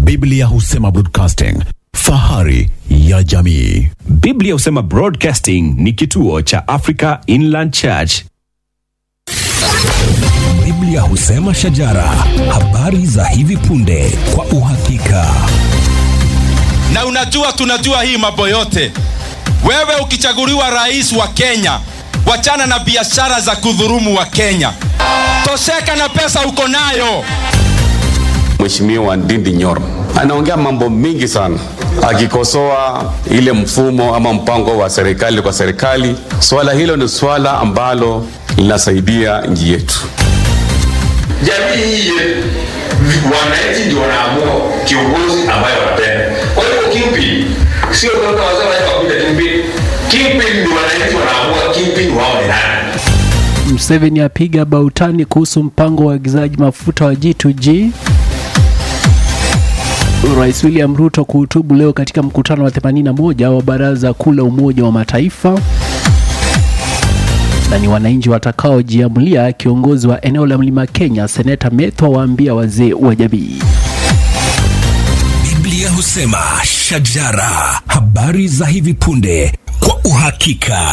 Biblia husema broadcasting, fahari ya jamii. Biblia husema Broadcasting ni kituo cha Africa Inland Church. Biblia husema shajara, habari za hivi punde kwa uhakika. na unajua tunajua hii mambo yote wewe ukichaguliwa rais wa kenya wachana na biashara za kudhurumu wa kenya tosheka na pesa uko nayo Mheshimiwa Ndindi Nyoro anaongea mambo mingi sana akikosoa ile mfumo ama mpango wa serikali kwa serikali. Swala hilo ni swala ambalo linasaidia nchi yetu. jamii hii yetu wananchi ndio wanaamua kiongozi ambaye wanapenda kwa hivyo kimpi sio kama wasema hapa kuja kimpi kimpi ndio wananchi wanaamua kimpi wao ni nani Museveni apiga bautani kuhusu mpango wa uagizaji mafuta wa G2G. Rais William Ruto kuhutubu leo katika mkutano wa 81 wa Baraza Kuu la Umoja wa Mataifa. Na ni wananchi watakaojiamulia kiongozi wa eneo la Mlima Kenya, Seneta Methwa waambia wazee wa jamii. Biblia husema shajara, habari za hivi punde kwa uhakika.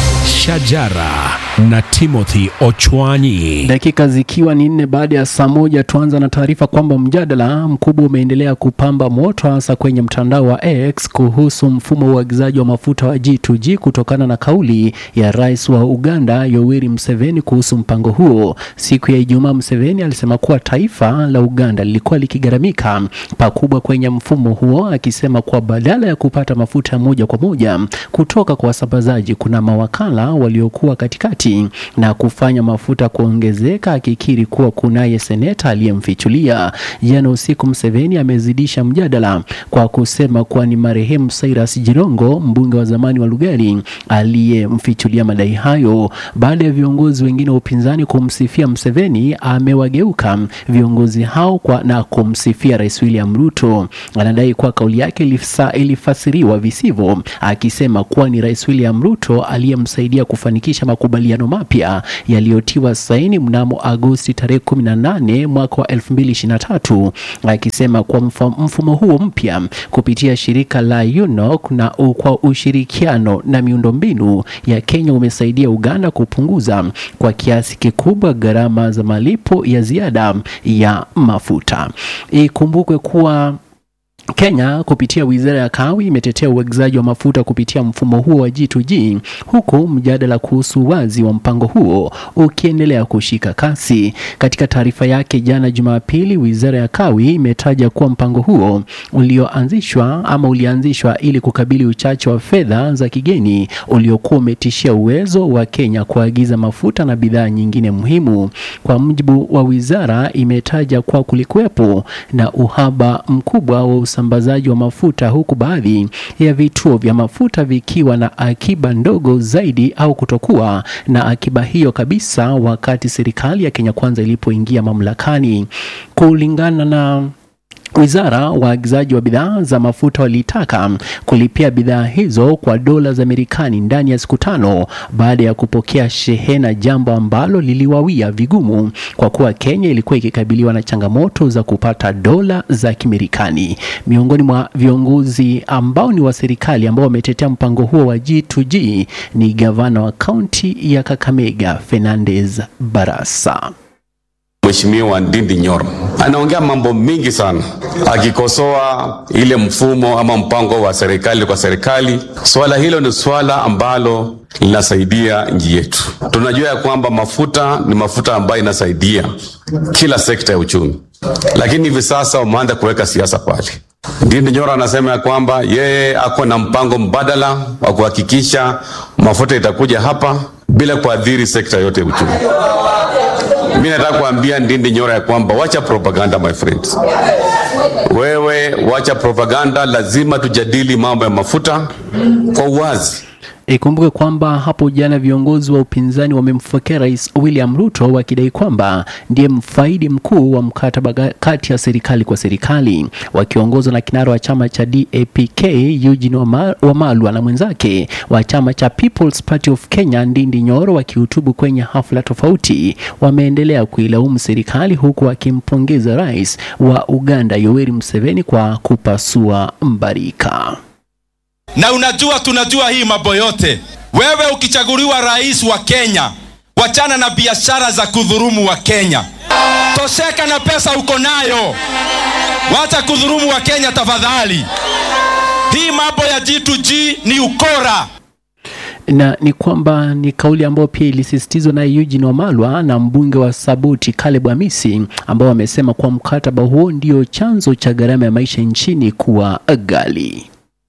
Shajara na Timothy Ochwanyi. Dakika zikiwa ni nne baada ya saa moja, tuanza na taarifa kwamba mjadala mkubwa umeendelea kupamba moto hasa kwenye mtandao wa X kuhusu mfumo wa uagizaji wa mafuta wa G2G kutokana na kauli ya rais wa Uganda Yoweri Museveni kuhusu mpango huo. Siku ya Ijumaa, Museveni alisema kuwa taifa la Uganda lilikuwa likigharamika pakubwa kwenye mfumo huo, akisema kuwa badala ya kupata mafuta moja kwa moja kutoka kwa wasambazaji, kuna mawakala waliokuwa katikati na kufanya mafuta kuongezeka, akikiri kuwa kunaye seneta aliyemfichulia. Jana usiku, Museveni amezidisha mjadala kwa kusema kuwa ni marehemu Cyrus Jirongo, mbunge wa zamani wa Lugari, aliyemfichulia madai hayo. Baada ya viongozi wengine wa upinzani kumsifia Museveni, amewageuka viongozi hao kwa na kumsifia Rais William Ruto. Anadai kuwa kauli yake ilifsa, ilifasiriwa visivyo, akisema kuwa ni Rais William Ruto aliyemsaidia kufanikisha makubaliano mapya yaliyotiwa saini mnamo Agosti tarehe 18 mwaka wa 2023, akisema kuwa mfa- mfumo huo mpya kupitia shirika la UNOC na u- kwa ushirikiano na miundombinu ya Kenya umesaidia Uganda kupunguza kwa kiasi kikubwa gharama za malipo ya ziada ya mafuta. Ikumbukwe kuwa Kenya kupitia wizara ya kawi imetetea uagizaji wa mafuta kupitia mfumo huo wa G2G huku mjadala kuhusu wazi wa mpango huo ukiendelea kushika kasi. Katika taarifa yake jana Jumapili, wizara ya kawi imetaja kuwa mpango huo ulioanzishwa ama ulianzishwa ili kukabili uchache wa fedha za kigeni uliokuwa umetishia uwezo wa Kenya kuagiza mafuta na bidhaa nyingine muhimu. Kwa mujibu wa wizara, imetaja kuwa kulikuwepo na uhaba mkubwa wa usambazaji wa mafuta huku baadhi ya vituo vya mafuta vikiwa na akiba ndogo zaidi au kutokuwa na akiba hiyo kabisa wakati serikali ya Kenya Kwanza ilipoingia mamlakani. Kulingana na Wizara waagizaji wa bidhaa za mafuta walitaka kulipia bidhaa hizo kwa dola za Marekani ndani ya siku tano baada ya kupokea shehena, jambo ambalo liliwawia vigumu kwa kuwa Kenya ilikuwa ikikabiliwa na changamoto za kupata dola za Kimarekani. Miongoni mwa viongozi ambao ni wa serikali ambao wametetea mpango huo wa G2G ni gavana wa kaunti ya Kakamega Fernandez Barasa. Mheshimiwa Ndindi Nyoro anaongea mambo mingi sana akikosoa ile mfumo ama mpango wa serikali kwa serikali. Swala hilo ni swala ambalo linasaidia nchi yetu. Tunajua ya kwamba mafuta ni mafuta ambayo inasaidia kila sekta ya uchumi, lakini hivi sasa wameanza kuweka siasa pale. Ndindi Nyoro anasema ya kwamba yeye ako na mpango mbadala wa kuhakikisha mafuta itakuja hapa bila kuadhiri sekta yote ya uchumi. Mi nataka kuambia Ndindi Nyoro ya kwamba wacha propaganda my friends. Wewe wacha propaganda, lazima tujadili mambo ya mafuta kwa uwazi. Ikumbuke kwamba hapo jana viongozi wa upinzani wamemfokea Rais William Ruto wakidai kwamba ndiye mfaidi mkuu wa mkataba ga- kati ya serikali kwa serikali, wakiongozwa na kinara wa chama cha DAPK Eugene Wama- Wamalwa na mwenzake wa chama cha People's Party of Kenya Ndindi Nyoro wakihutubu kwenye hafla tofauti, wameendelea kuilaumu serikali huku wakimpongeza rais wa Uganda Yoweri Museveni kwa kupasua mbarika. na unajua tunajua hii mambo yote wewe ukichaguliwa rais wa kenya wachana na biashara za kudhurumu wa kenya tosheka na pesa uko nayo wacha kudhurumu wa kenya tafadhali hii mambo ya g2g ni ukora na ni kwamba ni kauli ambayo pia ilisisitizwa na Eugene Wamalwa na mbunge wa Sabuti Caleb Amisi ambao wamesema kuwa mkataba huo ndio chanzo cha gharama ya maisha nchini kuwa ghali.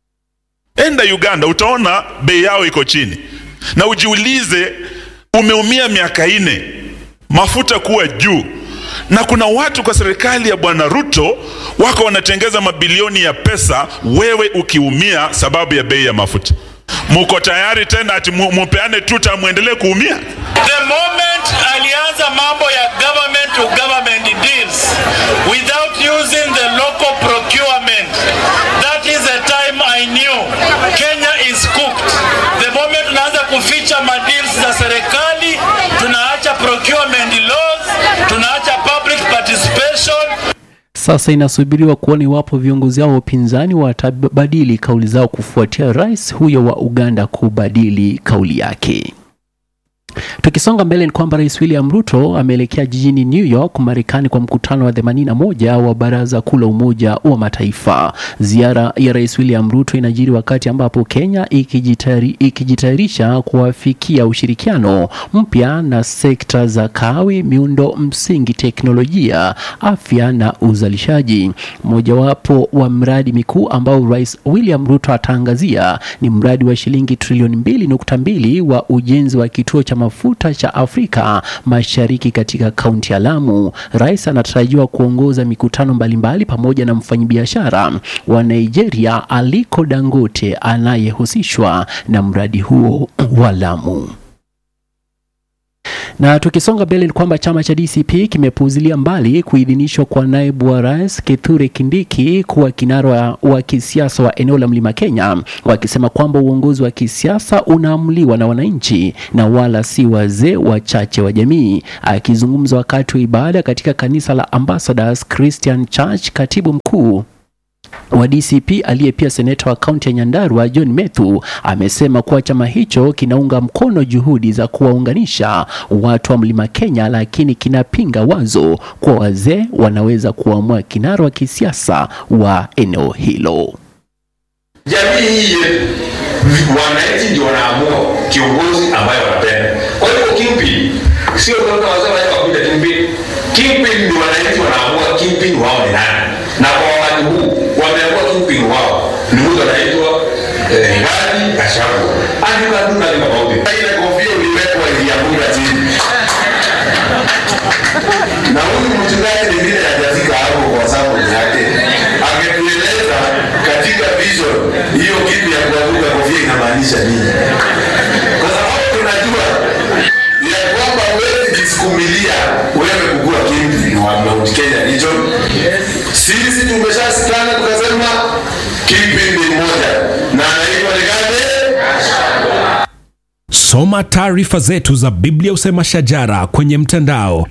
enda uganda utaona bei yao iko chini na ujiulize umeumia miaka ine mafuta kuwa juu na kuna watu kwa serikali ya bwana ruto wako wanatengeza mabilioni ya pesa wewe ukiumia sababu ya bei ya mafuta muko tayari tena ati mu- mupeane tuta muendelee kuumia The moment alianza mambo ya government to government deals without using the local procurement, that is the time I knew Kenya is cooked. The moment tunaanza kuficha madeals za serikali, tunaacha procurement laws, tunaacha public participation, Sasa inasubiriwa kuona iwapo viongozi hao wa upinzani watabadili kauli zao kufuatia rais huyo wa Uganda kubadili kauli yake. Tukisonga mbele ni kwamba Rais William Ruto ameelekea jijini New York, Marekani kwa mkutano wa 81 wa Baraza Kuu la Umoja wa Mataifa. Ziara ya Rais William Ruto inajiri wakati ambapo Kenya ikijitayari- ikijitayarisha kuwafikia ushirikiano mpya na sekta za kawi, miundo msingi, teknolojia, afya na uzalishaji. Mojawapo wa mradi mikuu ambao Rais William Ruto ataangazia ni mradi wa shilingi trilioni 2.2 wa ujenzi wa kituo cha mafuta cha Afrika Mashariki katika kaunti ya Lamu. Rais anatarajiwa kuongoza mikutano mbalimbali pamoja na mfanyabiashara wa Nigeria Aliko Dangote anayehusishwa na mradi huo wa Lamu. Na tukisonga mbele ni kwamba chama cha DCP kimepuuzilia mbali kuidhinishwa kwa naibu wa rais Kithure Kindiki kuwa kinara wa, wa kisiasa wa eneo la Mlima Kenya, wakisema kwamba uongozi wa kisiasa unaamuliwa na wananchi na wala si wazee wachache wa jamii. Akizungumza wakati wa ibada katika kanisa la Ambassadors Christian Church, katibu mkuu wa DCP aliye pia seneta wa kaunti ya Nyandarua John Methu amesema kuwa chama hicho kinaunga mkono juhudi za kuwaunganisha watu wa Mlima Kenya, lakini kinapinga wazo kuwa wazee wanaweza kuamua kinara wa kisiasa wa eneo hilo. jamii hii yetu wananchi ndio wanaamua kiongozi ambaye wanapenda kwa hivyo kingpin sio kama wasema hapa kuja kingpin kingpin ni wananchi wanaamua kingpin wao ni nani na kwa wakati huu wameamua kingpin wao ni mtu anaitwa eh, Rigathi Gachagua andika tu na tofauti ile kofia uliwekwa ilianguka chini na huyu mchungaji mwingine hajafika hapo kwa sababu yake angetueleza katika vision hiyo kitu ya kuanguka kofia inamaanisha nini kwa sababu tunajua ya kwamba huwezi jisukumilia wewe kukua kimpi wa Mount Kenya region sisi tumeshasikana tukasema kimpi ni moja na anaitwa Rigathi soma taarifa zetu za biblia usema shajara kwenye mtandao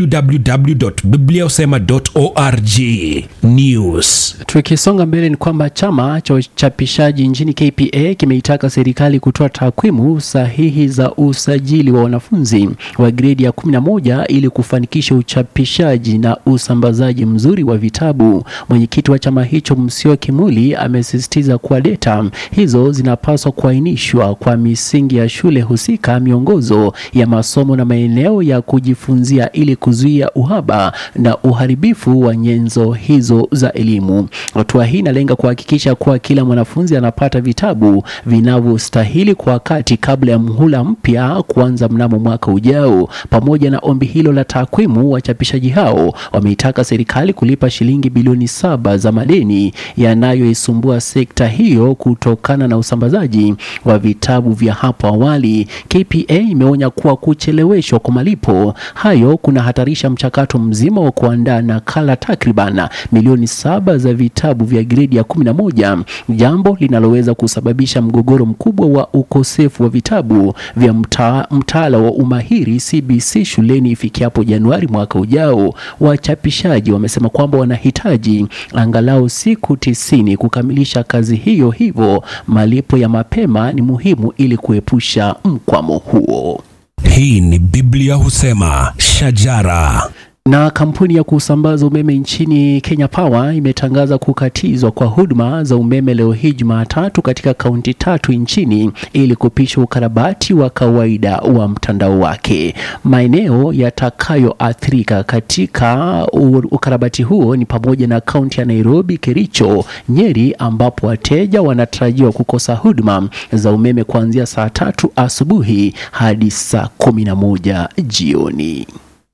www.bibliausema.org news Tukisonga mbele ni kwamba chama cha uchapishaji nchini KPA kimeitaka serikali kutoa takwimu sahihi za usajili wa wanafunzi wa gredi ya 11 ili kufanikisha uchapishaji na usambazaji mzuri wa vitabu. Mwenyekiti wa chama hicho Msio Kimuli amesisitiza kuwa data hizo zinapaswa kuainishwa kwa misingi ya shule husika husika miongozo ya masomo na maeneo ya kujifunzia ili kuzuia uhaba na uharibifu wa nyenzo hizo za elimu. Hatua hii inalenga kuhakikisha kuwa kila mwanafunzi anapata vitabu vinavyostahili kwa wakati kabla ya mhula mpya kuanza mnamo mwaka ujao. Pamoja na ombi hilo la takwimu, wachapishaji hao wameitaka serikali kulipa shilingi bilioni saba za madeni yanayoisumbua sekta hiyo kutokana na usambazaji wa vitabu vya hapo awali. KPA imeonya kuwa kucheleweshwa kwa malipo hayo kunahatarisha mchakato mzima wa kuandaa nakala takriban milioni saba za vitabu vya gredi ya kumi na moja, jambo linaloweza kusababisha mgogoro mkubwa wa ukosefu wa vitabu vya mta, mtaala wa umahiri CBC shuleni ifikiapo Januari mwaka ujao. Wachapishaji wamesema kwamba wanahitaji angalau siku tisini kukamilisha kazi hiyo, hivyo malipo ya mapema ni muhimu ili kuepusha mkwamo huo. Hii ni Biblia husema shajara. Na kampuni ya kusambaza umeme nchini Kenya Power imetangaza kukatizwa kwa huduma za umeme leo hii Jumatatu katika kaunti tatu nchini ili kupisha ukarabati wa kawaida wa mtandao wake. Maeneo yatakayoathirika katika ukarabati huo ni pamoja na kaunti ya Nairobi, Kericho, Nyeri ambapo wateja wanatarajiwa kukosa huduma za umeme kuanzia saa tatu asubuhi hadi saa kumi na moja jioni.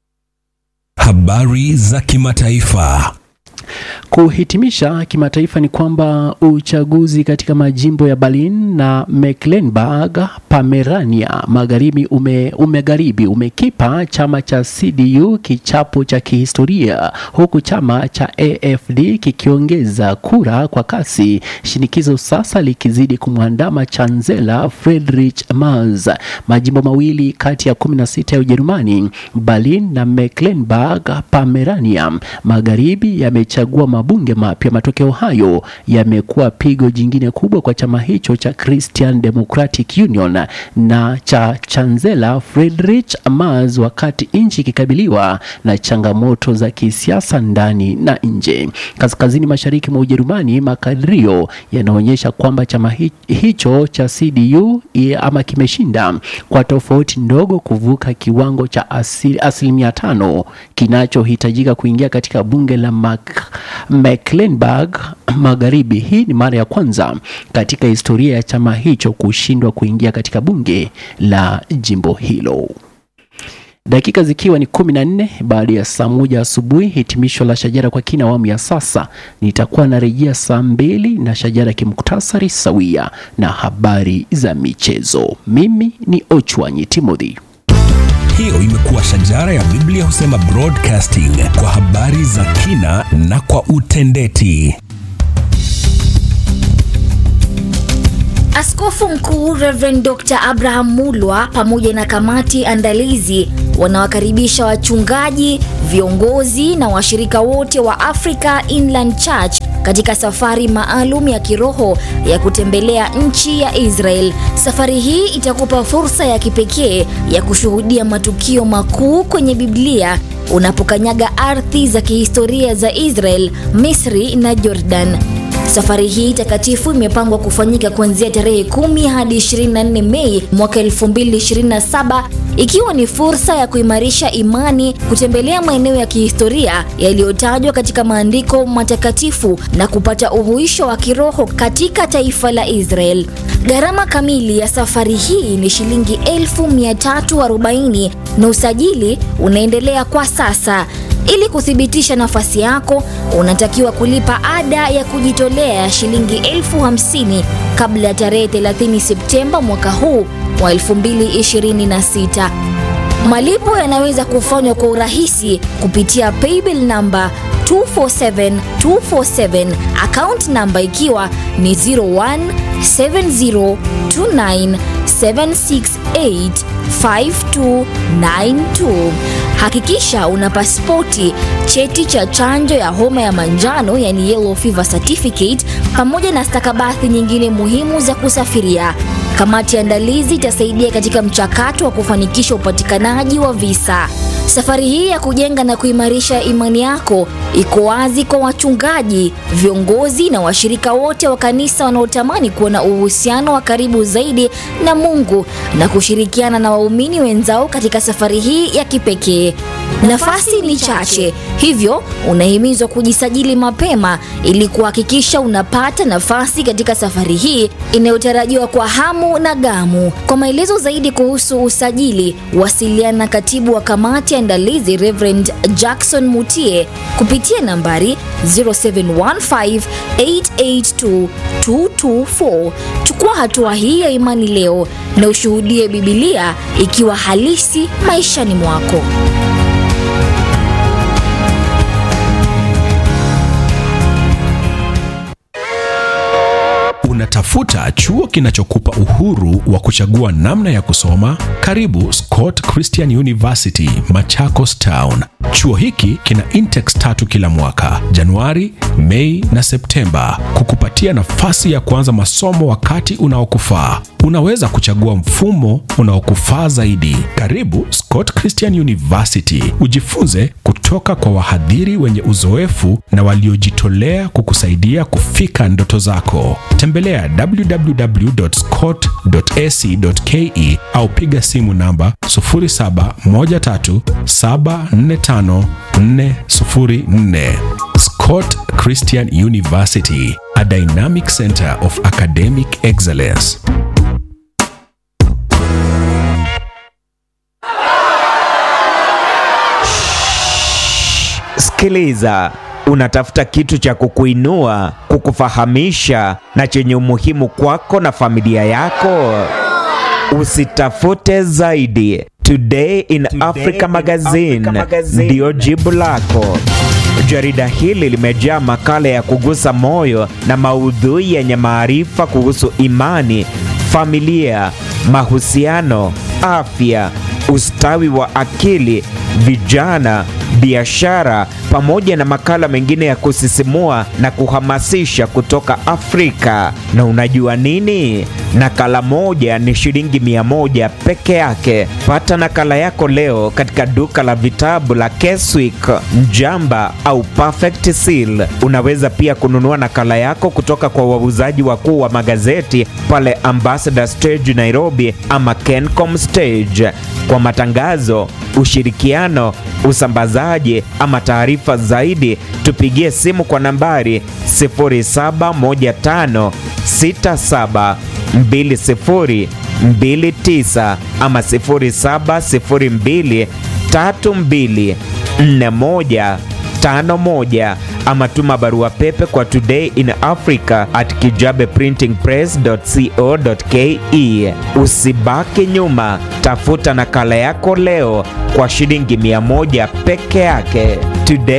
Habari za kimataifa. Kuhitimisha kimataifa ni kwamba uchaguzi katika majimbo ya Berlin na Mecklenburg Pomerania magharibi ume, umegharibi umekipa chama cha CDU kichapo cha kihistoria huku chama cha AFD kikiongeza kura kwa kasi, shinikizo sasa likizidi kumwandama Chancellor Friedrich Merz. Majimbo mawili kati ya 16 ya Ujerumani, Berlin na Mecklenburg Pomerania magharibi yamechagua mabunge mapya. Matokeo hayo yamekuwa pigo jingine kubwa kwa chama hicho cha Christian Democratic Union na cha Chancellor Friedrich Merz, wakati nchi ikikabiliwa na changamoto za kisiasa ndani na nje. Kaskazini mashariki mwa Ujerumani, makadirio yanaonyesha kwamba chama hi hicho cha CDU ama kimeshinda kwa tofauti ndogo kuvuka kiwango cha asili, asilimia tano kinachohitajika kuingia katika bunge la Mac Mecklenburg Magharibi. Hii ni mara ya kwanza katika historia ya chama hicho kushindwa kuingia katika bunge la jimbo hilo. Dakika zikiwa ni kumi na nne baada ya saa moja asubuhi. Hitimisho la Shajara kwa kina awamu ya sasa, nitakuwa narejea saa mbili na Shajara kimuktasari sawia na habari za michezo. Mimi ni Ochwanyi Timothy. Hiyo imekuwa Shajara ya Biblia husema broadcasting kwa habari za kina na kwa utendeti. Askofu Mkuu Reverend Dr. Abraham Mulwa pamoja na kamati andalizi wanawakaribisha wachungaji, viongozi na washirika wote wa Africa Inland Church katika safari maalum ya kiroho ya kutembelea nchi ya Israel. Safari hii itakupa fursa ya kipekee ya kushuhudia matukio makuu kwenye Biblia unapokanyaga ardhi za kihistoria za Israel, Misri na Jordan. Safari hii takatifu imepangwa kufanyika kuanzia tarehe 10 hadi 24 Mei mwaka 2027 ikiwa ni fursa ya kuimarisha imani, kutembelea maeneo ya kihistoria yaliyotajwa katika maandiko matakatifu na kupata uhuisho wa kiroho katika taifa la Israel. Gharama kamili ya safari hii ni shilingi 1340 na usajili unaendelea kwa sasa. Ili kuthibitisha nafasi yako, unatakiwa kulipa ada ya kujitolea ya shilingi elfu hamsini kabla ya tarehe 30 Septemba mwaka huu wa 2026. Malipo yanaweza kufanywa kwa urahisi kupitia paybill namba 247247 account namba ikiwa ni 017029768592. Hakikisha una pasipoti, cheti cha chanjo ya homa ya manjano yani yellow fever certificate, pamoja na stakabadhi nyingine muhimu za kusafiria. Kamati ya andalizi itasaidia katika mchakato wa kufanikisha upatikanaji wa visa. Safari hii ya kujenga na kuimarisha imani yako iko wazi kwa wachungaji, viongozi na washirika wote wa kanisa wanaotamani kuwa na uhusiano wa karibu zaidi na Mungu na kushirikiana na waumini wenzao katika safari hii ya kipekee. Nafasi ni chache, hivyo unahimizwa kujisajili mapema ili kuhakikisha unapata nafasi katika safari hii inayotarajiwa kwa hamu na gamu. Kwa maelezo zaidi kuhusu usajili, wasiliana na katibu wa kamati ya andalizi Reverend Jackson Mutie kupitia nambari 0715882224. Chukua hatua hii ya imani leo na ushuhudie Bibilia ikiwa halisi maishani mwako. Unatafuta chuo kinachokupa uhuru wa kuchagua namna ya kusoma? Karibu Scott Christian University, Machakos Town. Chuo hiki kina intakes tatu kila mwaka, Januari, Mei na Septemba, kukupatia nafasi ya kuanza masomo wakati unaokufaa. Unaweza kuchagua mfumo unaokufaa zaidi. Karibu Scott Christian University, ujifunze kutoka kwa wahadhiri wenye uzoefu na waliojitolea kukusaidia kufika ndoto zako. Tembelea www.scott.ac.ke au piga simu namba 0713745404. Scott Christian University, a dynamic center of academic excellence. Sikiliza, unatafuta kitu cha kukuinua, kukufahamisha na chenye umuhimu kwako na familia yako? Usitafute zaidi. Today in Africa Magazine ndiyo jibu lako. Jarida hili limejaa makala ya kugusa moyo na maudhui yenye maarifa kuhusu imani, familia, mahusiano, afya, ustawi wa akili, vijana, biashara pamoja na makala mengine ya kusisimua na kuhamasisha kutoka Afrika. Na unajua nini? Nakala moja ni shilingi mia moja peke yake. Pata nakala yako leo katika duka la vitabu la Keswick, Mjamba au Perfect Seal. Unaweza pia kununua nakala yako kutoka kwa wauzaji wakuu wa magazeti pale Ambassador Stage Nairobi ama Kencom Stage. Kwa matangazo, ushirikiano, usambazaji ama taarifa zaidi, tupigie simu kwa nambari 071567 2029 ama 0702 32 41 51 ama tuma barua pepe kwa today in africa at kijabeprintingpress.co.ke. Usibaki nyuma, tafuta nakala yako leo kwa shilingi 100 peke yake. Today